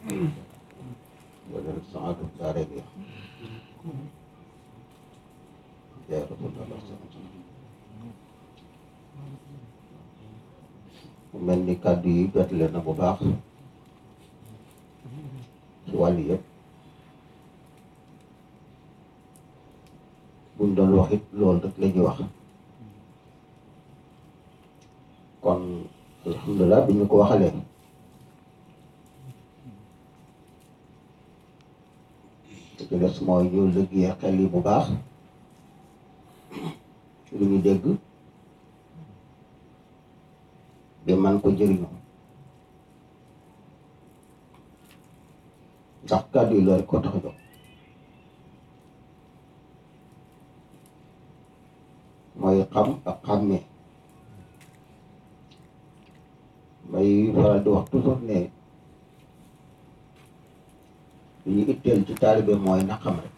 wala saatu daare bi yaa rasulallah mu mel ni kàddu yi jotale na bu baax ci wàll yëpp buñ doon wax it loolu rek la ñuy wax kon alhamdulilah bi ñu ko waxalee li ci des mooy ñu liggéey xel yi bu baax lu ñu dégg bi man ko jëriñu ndax kàddu yi loolu ko tax a jóg mooy xam ak xàmmee may faral di wax toujours ne li ñu itteel ci taalibe mooy na xam rek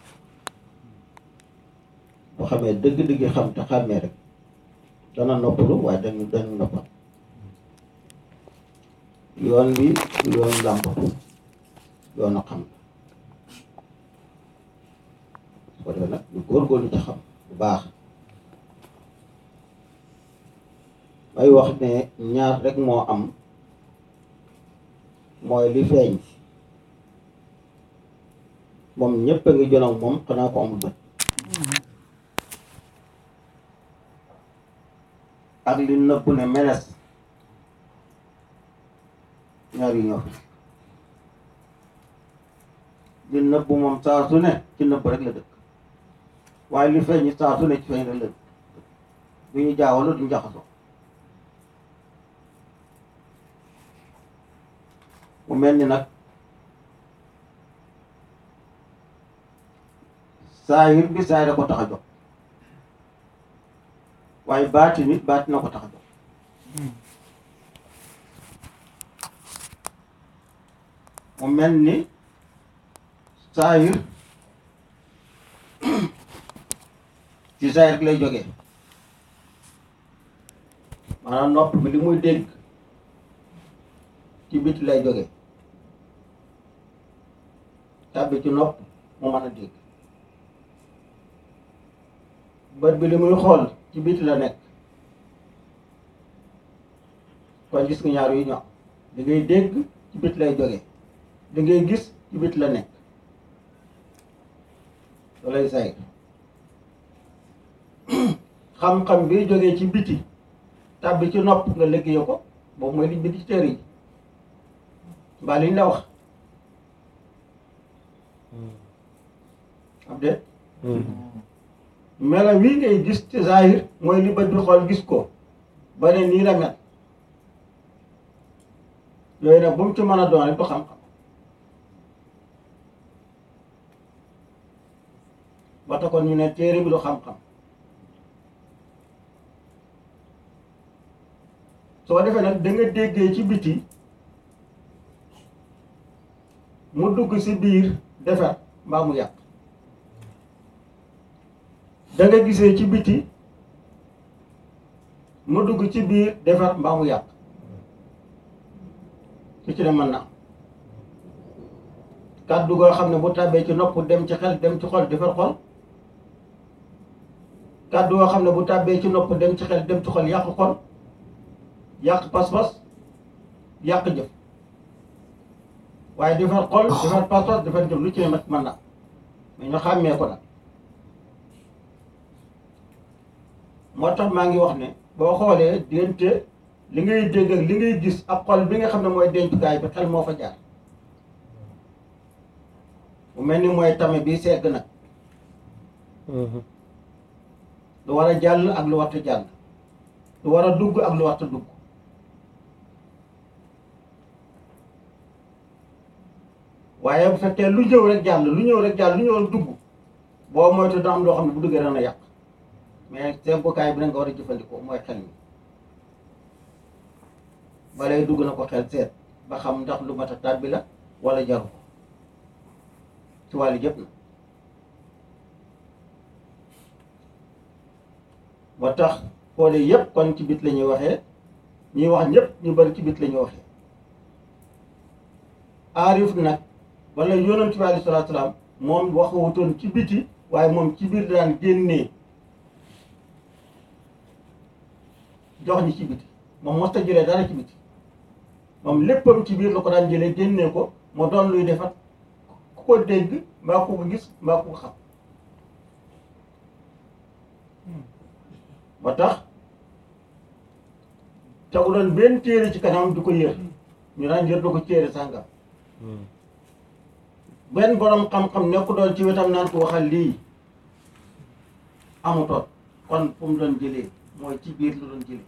boo xamee dëgg-dëgg xam te xàmmee rek dana noppalu waaye dañu dañu noppal yoon bi yoon làmbatu yoonu xam su ko defee nag ñu góorgóorlu ci xam bu baax may wax ne ñaar rek moo am mooy li feeñ moom ñëpp a ngi jonoog moom xanaa ko amul bët ak li nëbbu ne meles ñaar yi ñoo fi li nëbbu moom saa su ne ci nëbb rek la dëkk waaye li feeñ saa su ne ci feeñ rek la dëkk du ñu jaawalo duñu jaxasoo mu mel ni nag saahir bi saahir a ko tax a jóg waaye baati nit baati na ko tax a jóg mu mel ni saahir ci saahir lay jógee maanaam nopp bi li muy dégg ci biti lay jógee tàbbi ci nopp mu mën a dégg bët bi li muy xool ci biti la nekk kon gis nga ñaar yu ñoo da ngay dégg ci biti lay jógee da ngay gis ci biti la nekk loolay say xam-xam bi jógee ci biti tàbbi ci nopp nga liggéey ko boobu mooy liñ bind ci téere yi mbaa liñ la wax am de melo wii ngay gis ci zahir mooy li bët bi xool gis ko ba ne nii la mel yooyu nag bu mu ci mën a doon rek du xam-xam ba tax kon ñu ne téere bi du xam-xam soo defee nag da nga déggee ci biti mu dugg ci biir defar mbaa mu yàq da nga gisee ci biti mu dugg ci biir defar mbaa mu yàq su ci ne mën na kàddu goo xam ne bu tàbbee ci nopp dem ci xel dem ci xol defar xol kàddu goo xam ne bu tàbbee ci nopp dem ci xel dem ci xol yàq xol yàq pas-pas yàq jëf waaye defar xol defar pas-pas defar jëf lu ci ne mat mën na mais ñu xàmmee ko nag moo tax maa ngi wax ne boo xoolee diggante li ngay dégg ak li ngay gis ak xol bi nga xam ne mooy dencukaay bi xel moo fa jaar mu mel ni mooy tame bi segg nag lu war a jàll ak lu warta jàll lu war a dugg ak lu warta dugg waaye bu fekkee lu ñëw rek jàll lu ñëw rek jàll lu ñëw rek dugg boo moytu da am loo xam ne bu duggee dana yàq mais seggukaay bi na nga war a jëfandikoo mooy xel mi balay dugg na ko xel seet ba xam ndax lu mat a tàbbi la wala jaru ko ci wàllu jëpp na moo tax xoole yëpp kon ci bit la ñuy waxee ñuy wax ñëpp ñu bari ci bit la ñuy waxee aarif nag wala yonent bi alayhi salaatu salaam moom waxutoon ci biti waaye moom ci biir daan génnee jox ñi ci biti moom mosta jëlee dara ci biti moom léppam ci biir la ko daan jëlee génnee ko moo doon luy defat ku ko dégg mbaa ku ko gis mbaa ku ko xam ba tax tegu doon benn téere ci kanam di ko yër ñu daan yër du ko téere sàngam benn borom xam-xam nekku doon ci wetam naan ko waxal lii amutoon kon fu mu doon jëlee mooy ci biir lu doon jëlee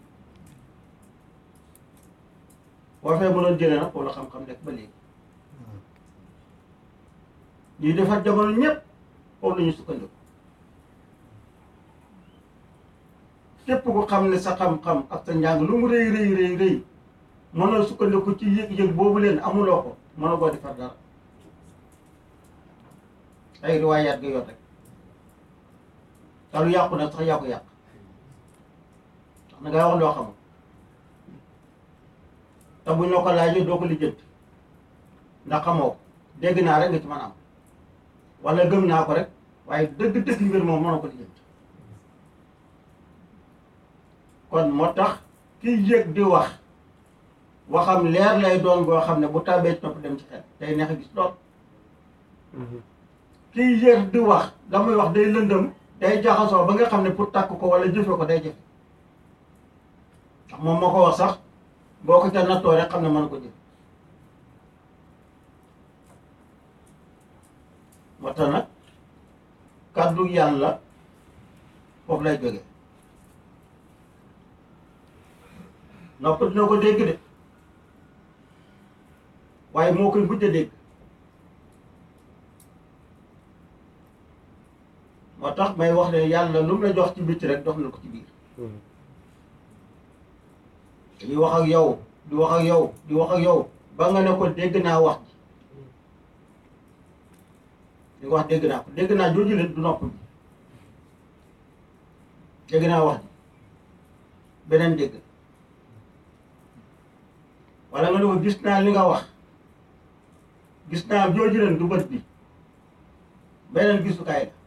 boo fee mu doon jëlee nag foofu la xam-xam nekk ba léegi ñuy defar jamono ñëpp foofu la ñu sukkandiku képp ku xam ne sa xam-xam ak sa njàng lu mu rëy rëy rëy rëy mënoo sukkandiku ci yëg-yëg boobu leen amuloo ko mënoo koo defar dara ay riwaayaat nga yor rek te lu yàqu nag sax yàqu yàq ndax na ngay wax loo xamul te buñ la ko laajee doo ko lijjanti ndax xamoo ko dégg naa rek nga ci mën a am wala gëm naa ko rek waaye dëgg-dëgg mbir moom mënoo ko lijjanti kon moo tax kiy yëg di wax waxam leer lay doon boo xam ne bu tàbbee ci nopp dem ci xel day neex a gis lool kiy yër di wax la muy wax day lëndëm day jaxasoo ba nga xam ne pour takk ko wala jëfe ko day jëfe ndax moom moo ko wax sax boo ko ca nattoo rek xam ne mën ko jëf moo tax nag kàddu yàlla foofu lay jóge nopp dina ko dégg de waaye moo koy mujj a dégg moo tax may wax ne yàlla lu mu la jox ci bitti rek jox na ko ci biir dañuy wax ak yow di wax ak yow di wax ak yow ba nga ne ko dégg naa wax ji li nga wax dégg naa ko dégg naa jooju leen du nopp bi dégg naa wax ji beneen dégg wala nga ne ko gis naa li nga wax gis naa jooju leen du bët bi beneen gisukaay la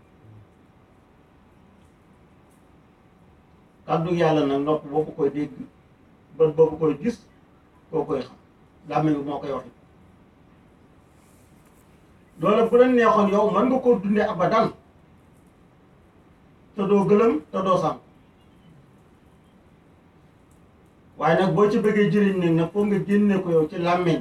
kàddu yàlla nag nopp boobu koy dégg bët boobu koy gis koo koy xam làmmiñ bi moo koy waxi loolu bu la neexoon yow mën nga koo dundee abadan te doo gëlëm te doo sànq waaye nag boo ci bëggee jëriñ nag nag foog nga génne ko yow ci làmmiñ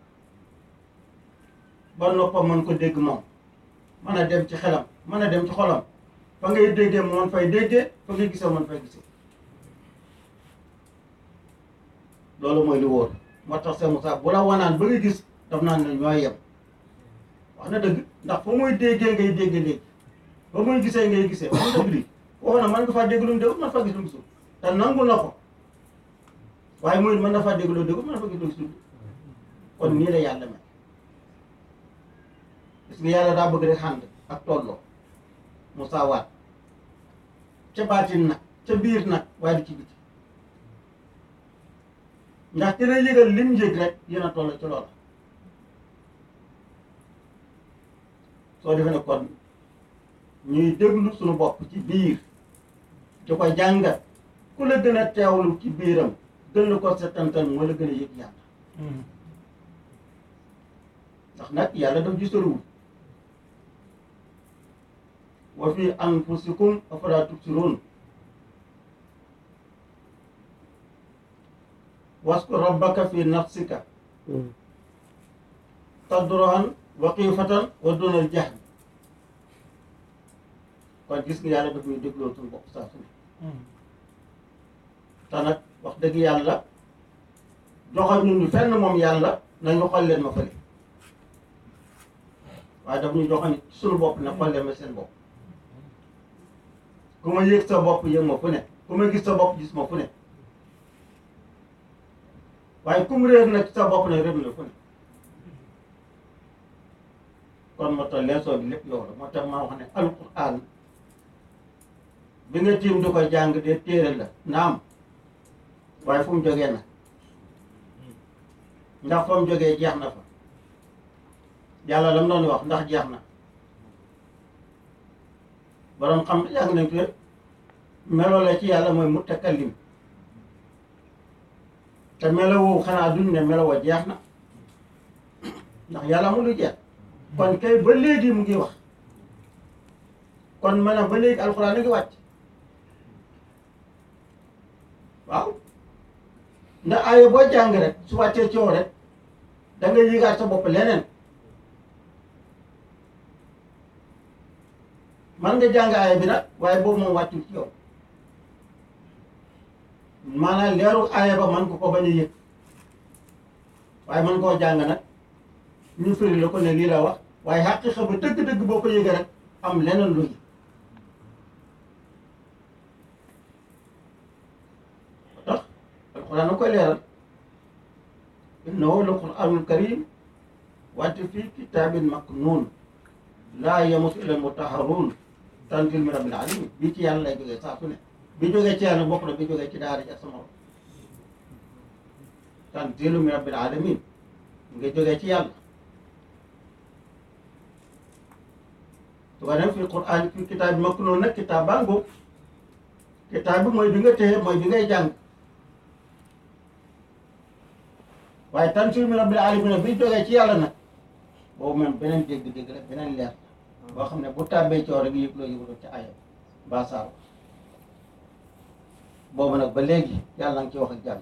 ba noppam mën ko dégg moom mën a dem ci xelam mën a dem ci xolam fa ngay déggee mu mën fay déggee fa ngay gisee mën fay gisee loolu mooy li wóor moo tax Seydou Moussa bu la wanaan ba nga gis daf naan ne ñooy yem wax na dëgg ndax fa muy déggee ngay dégg léegi ba muy gisee ngay gisee wax na dëgg li waxoon na mën nga faa dégg lu mu dégg mën faa gis lu mu gisul te nangu na ko waaye muy mën na faa dégg lu dégg mën na faa gis lu mu gisul kon nii la yàlla mel gis nga yàlla daa bëgg rek xànd ak tolloo musaawaat ca baatin nag ca biir nag waaye du ci biti ndax ci la yëgal lim yëg rek yéen a toll ci loola soo defee ne kon ñuy déglu suñu bopp ci biir di ko jàngat ku la gën a teewlu ci biiram gën la ko settantal moo la gën a yëg yàlla ndax nag yàlla daf ji soriwul wa fi anfusikum afalaa tubsiruun waskur rabbaka fi nafsika tadruan wa xiifatan wa dunal jahd kon gis nga yàlla daf ñuy dégloo suñu bopp saa su ne te nag wax dëgg yàlla joxal ñu ñu fenn moom yàlla nañu xool leen ma fële waaye daf ñu joxoon suñu bopp ne xool leen ma seen bopp ku ma yëg sa bopp yëg ma fu ne ku ma gis sa bopp gis ma fu ne waaye ku mu réer nag sa bopp nag réer na fu ne kon moo tax leesoo bi lépp yow la moo tax ma wax ne alquran bi nga tiim di ko jàng de téere la naam waaye fu mu jógee nag ndax fa mu jógee jeex na fa yàlla lam doon wax ndax jeex na borom xam yàgg nañ ko melo la ci yàlla mooy mutakallim te melo woowu xanaa duñ ne melo wa jeex na ndax yàlla mu lu jeex kon kay ba léegi mu ngi wax kon maanaam ba léegi alxuraan a ngi wàcc waaw ndax aaya boo jàng rek su wàccee coow rek da ngay yëgaat sa bopp leneen man nga jàng aaya bi nag waaye boobu moom wàccul ci yow maanaam leeru aaya ba man ko ko bañ a yëg waaye man koo jàng nag ñu firi la ko ne lii la wax waaye xaqiiqa ba dëgg-dëgg boo ko yëgee rek am leneen lu yëg tax alxuraan a koy leeral innahu la quraanul karim wante fii kitaabin maknuun laa yamutu illa mutahharuun tanzil min rabbil alamin bii ci yàlla lay jógee saa su ne bi jógee ci yàlla bokk na bi jógee ci daara ji ak sama tanzilu min rabbil alamin nga jógee ci yàlla su ko dem fi quran fi kitaab bi maknuun nag kitaab baa ngóob kitaab bi mooy bi nga téye mooy bi ngay jàng waaye tanzilu min rabbil alamin bi jógee ci yàlla nag boobu même beneen dégg-dégg la beneen leer la boo xam ne bu tàbbee coow rek yëg loo yëguloo ci ayam ba saar boobu nag ba léegi yàlla nga ci wax ak jàmm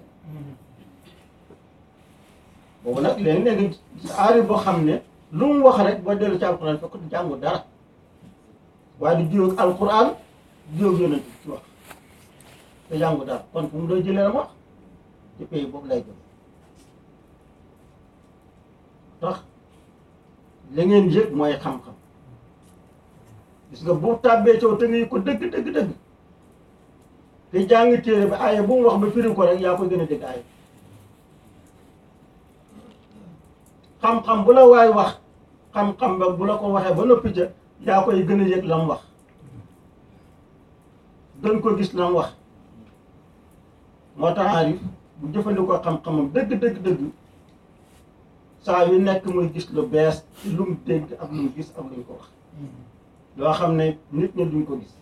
boobu nag léegi-léegi aari boo xam ne lu mu wax rek boo dellu ci alquran fekk du jàngu dara waaye du jiw ak alquran jiw ak yonent ci wax te jàngu dara kon fu mu doon jëlee la wax ci pays boobu lay jëm tax la ngeen yëg mooy xam-xam gis nga bu tàbbee coow te nga ko dëgg dëgg dëgg te jàng téere bi aaya bu mu wax ba firi ko rek yaa koy gën a dégg aaya xam-xam bu la waay wax xam-xam ba bu la ko waxee ba noppi ca yaa koy gën a yëg la mu wax gën ko gis la mu wax moo tax aarif bu jëfandikoo xam-xamam dëgg dëgg dëgg saa yu nekk muy gis lu bees ci lu mu dégg ak lu mu gis ak lu ñu ko wax loo xam ne nit ñi duñ ko gis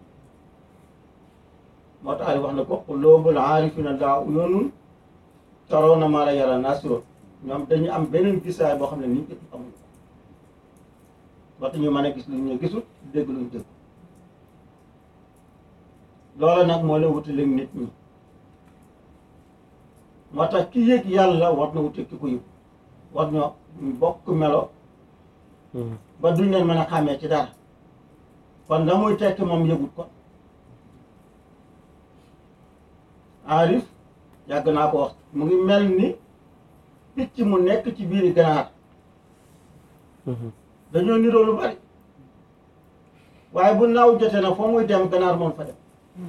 moo tax aarif wax na ko quluubul aarifina daa uyoonun tarawna maa laa yaraa naasiroon ñoom dañu am beneen gisaay boo xam ne nit ñi amuñu ko ba tax ñu mën a gis lu ñu gisul dégg lu ñu dégg loola nag moo la wutaleeg nit ñi moo tax ki yëg yàlla war na wute ki ko yëg war ñoo bokk melo ba duñ leen mën a xàmmee ci dara kon la muy tekki moom yëgut ko aarif yàgg naa ko wax mu ngi mel ni picc mu nekk ci biiri ganaar dañoo niroo lu bari waaye bu naaw jotee na foo muy dem ganaar moom fa dem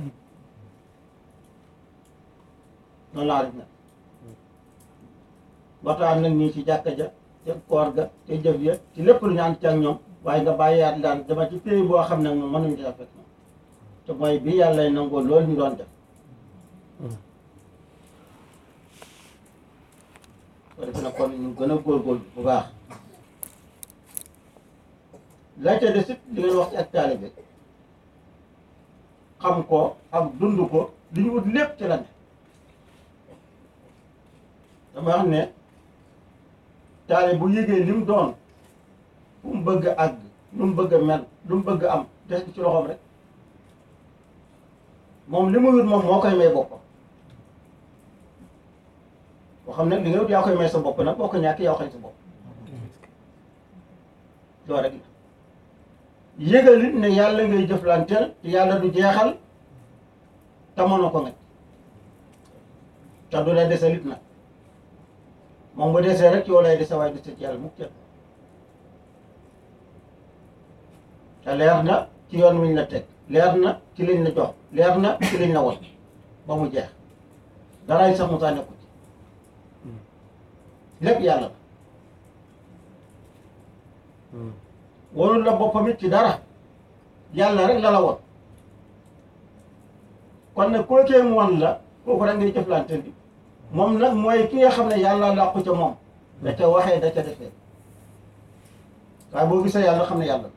noonu la aarif nag waxtaan nag ñii ci jàkka ja te koor ga te jëf ya ci lépp lu ñu ànd ci ak ñoom waaye nga bàyyiwaat daan dama ci pays boo xam ne moom mënuñu def fekk moom te mooy bi yàlla nangoo loolu ñu doon def ko defe na kon ñu gën a góorgóorlu bu baax la ca des it li ngeen wax ci ak taalibe xam ko ak dund ko li ñu ut lépp ci la ne dama wax ne taalibe bu yëgee li mu doon fu mu bëgg a àgg lu mu bëgg a mel lu mu bëgg a am des ci loxoom rek moom li mu wut moom moo koy may boppam boo xam ne li nga wut yaa koy may sa bopp nag boo ko ñàkk yaa xañ sa bopp loolu rek la yëgal it ne yàlla ngay jëflanteel te yàlla du jeexal te mënoo ko nga te du lay desal it nag moom bu desee rek yow lay dese waaye dese ci yàlla mukk kenn te leer na ci yoon wiñ la teg leer na ci liñ la jox leer na ci liñ la won ba mu jeex daraay sax mu saa nekku ci lépp yàlla la wonul la boppam it ci dara yàlla rek la la won kon nag koo kee mu won la kooku rek ngay jëflante bi moom nag mooy ki nga xam ne yàlla làqu ca moom da ca waxee da ca defee waaye boo gisee yàlla xam ne yàlla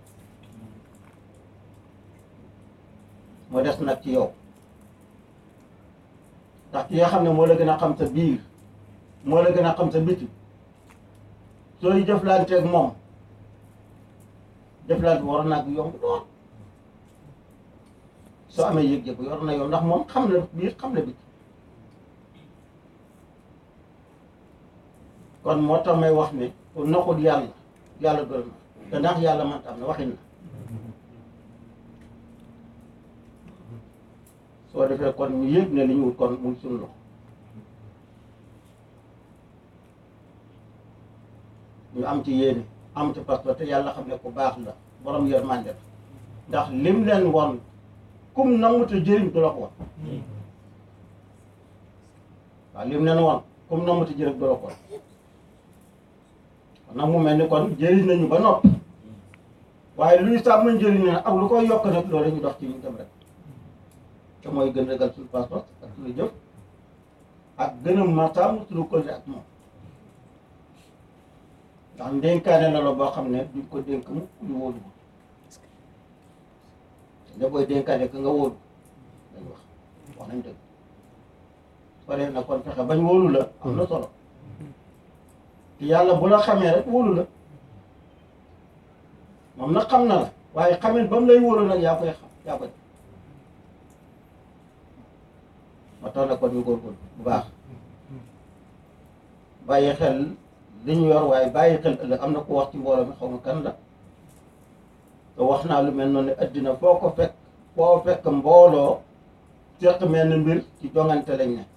moo des nag ci yow ndax ki nga xam ne moo la gën a xam sa biir moo la gën a xam sa biti sooy jëflanteeg moom jëflante war naa bi yomb lool soo amee yëg-yëg bu yor na yow ndax moom xam na biir xam na biti kon moo tax may wax ne ku naxul yàlla yàlla gërëm na te ndax yàlla man tam ne waxin na soo defee kon ñu yëg ne li ñu wut kon mu ngi suñu loxo ñu am ci yéene am ci parce que te yàlla xam ne ku baax la borom yërmande la ndax lim leen won kum nangu te jëriñ du la ko won waaw lim leen won kum nangu te jëriñ du la ko won kon nag mu mel ni kon jëriñ nañu ba noppi waaye luy sàmm njëriñ ne ak lu koy yokk nag loolu ñu dox ci ñu dem rek te mooy gën a ragal suñu pas-pas ak suñu jëf ak gën a martaam suñu côté ak moom ndax ndénkaane la la boo xam ne duñ ko dénk mu ñu wóolu ko ne booy dénkaane ka nga wóolu dañ wax wax nañ dëgg su dee nag kon fexe bañ wóolu la am na solo te yàlla bu la xamee rek wóolu la moom nag xam na la waaye xamee ba mu lay wóolu nag yaa koy xam yaa koy ma tax na kon ñu góorgóorlu bu baax bàyyi xel li ñu yor waaye bàyyi xel ëllëg am na ko wax ci mbooloo mi xaw ma kan la te wax naa lu mel noonu ne addina foo ko fekk foo fekk mbooloo seq mel mbir ci jongante lañ ne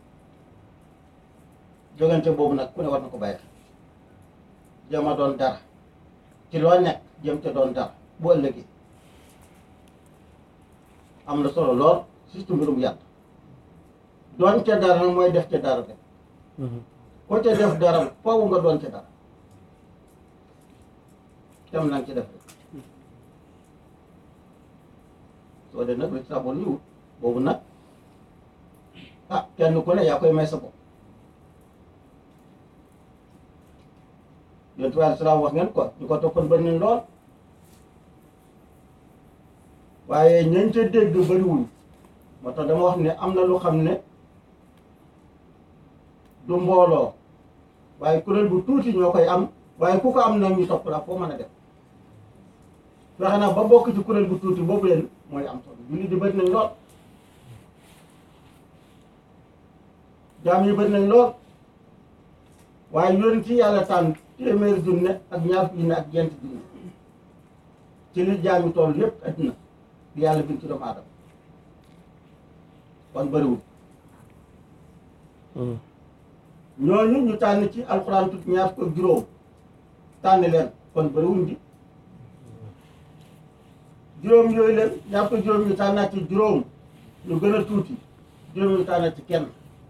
jongante boobu nag ku ne war na ko bàyyi xel jéem a doon dara ci loo nekk jëm te doon dara bu ëllëgee am na solo lool surtout mbirum yàlla doon ca dara nag mooy def ca dara rek ko ca def dara foofu nga doon ca dara tem nanga ci def rek soo dee nag lu ci saboon ñu wut boobu nag ah kenn ku ne yaa koy may sa bopp yonent bi aleyhi salaam wax ngeen ko ñu ko toppoon bëri nañ lool waaye ñañ ca dégg bëriwuñ moo tax dama wax ne am na lu xam ne du mbooloo waaye kuréel bu tuuti ñoo koy am waaye ku ko am nag ñu topp la foo mën a def fexe na ba bokk ci kuréel bu tuuti boobu leen mooy am solo julli di bëri nañ lool jaam yi bëri nañ lool waaye yoon ci yàlla tànn téeméeri junne ak ñaar junne ak ñeent junne ci li jaam yi toll yépp addina di yàlla bind ci doomu aadama kon bëriwul ñooñu ñu tànn ci alxuraan tut ñaar ko juróom tànn leen kon bëriwuñ di juróom yooyu leen ñaar ko juróom ñu tànnaat ci juróom ñu gën a tuuti juróom ñu tànnaat ci kenn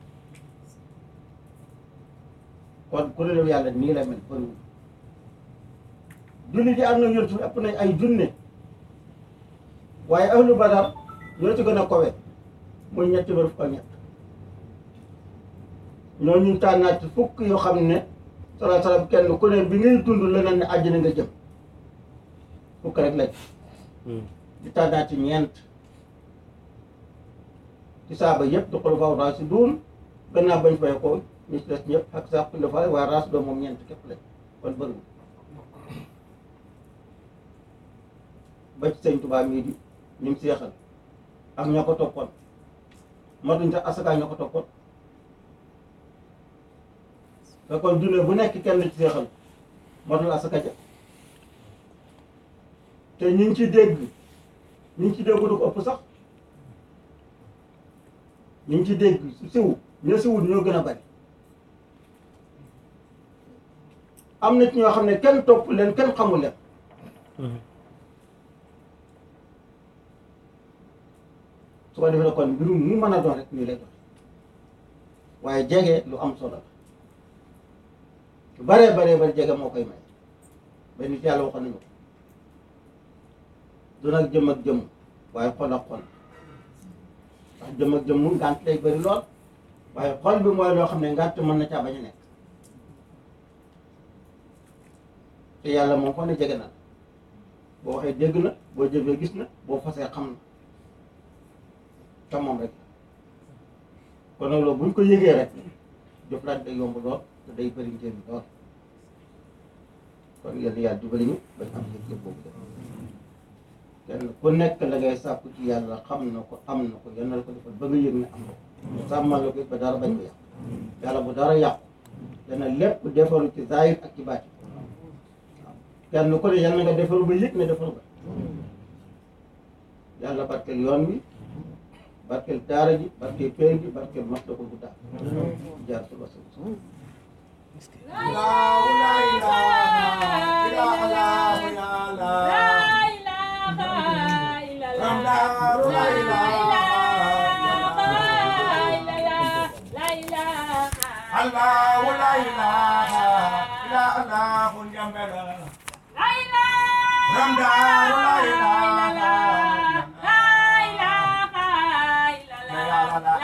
kon kuréelu yàlla nii la mel bëriwul julli di am na yontu ëpp nañ ay junne waaye ahlu badar ñoo ci gën a kowe muy ñetti ba fukk ak ñett ñoo ñu tànnaat ci fukk yoo xam ne salaa salaam kenn ku ne bi ngay dund leneen ne àjjana nga jëm fukk rek lañ di tànnaat ci ñeent ci saaba yëpp di xulafaa raasiduun gannaaw bañ fay ko ñu ci des ñëpp ak sax xulafaa waaye raasiduun moom ñeent képp lañ kon bëriwul ba ci sëñ Tuubaa mii di ñu ngi seexal ak ñoo ko toppoon matuñ sax asaka ñoo ko toppoon te kon junne bu nekk kenn ci seexal matul asaka ja te ñu ngi ci dégg ñu ngi ci dégg du ko ëpp sax ñu ngi ci dégg siw ñoo siwul ñoo gën a bari am na ci ñoo xam ne kenn topp leen kenn xamul leen su ko defee kon mbirum mu mën a doon rek nii lay doon waaye jege lu am solo la lu baree baree bari jege moo koy may ba nit yàlla waxoon nañu ko du nag jëm ak jëm waaye xol ak xol ndax jëm ak jëm mun ngànt lay bëri lool waaye xol bi mooy loo xam ne ngànt mën na caa bañ a nekk te yàlla moom fa ne jege na boo waxee dégg na boo jëfee gis na boo fasee xam na te moom rek kon nag loolu buñ ko yëgee rek jëflaat day yomb lool te day bëri njëriñ lool kon yéen yàlla jubali ñu bañ am yëg-yëg boobu def kenn ku nekk la ngay sàkku ci yàlla xam na ko am na ko yal na la ko defal ba nga yëg ne am na ko sàmmal la ko ba dara bañ ko yàq yàlla bu dara yàqu dana lépp defaru ci zahir ak ci baati waaw kenn ku ne yal na nga defaru ba yëg ne defaru ba yàlla barkeel yoon wi barkeel daara ji barkeel peen gi barkeel mat la ko guddaa jaar suba suba Allah la ilaha illa Allah jambela Ramdar la ilaha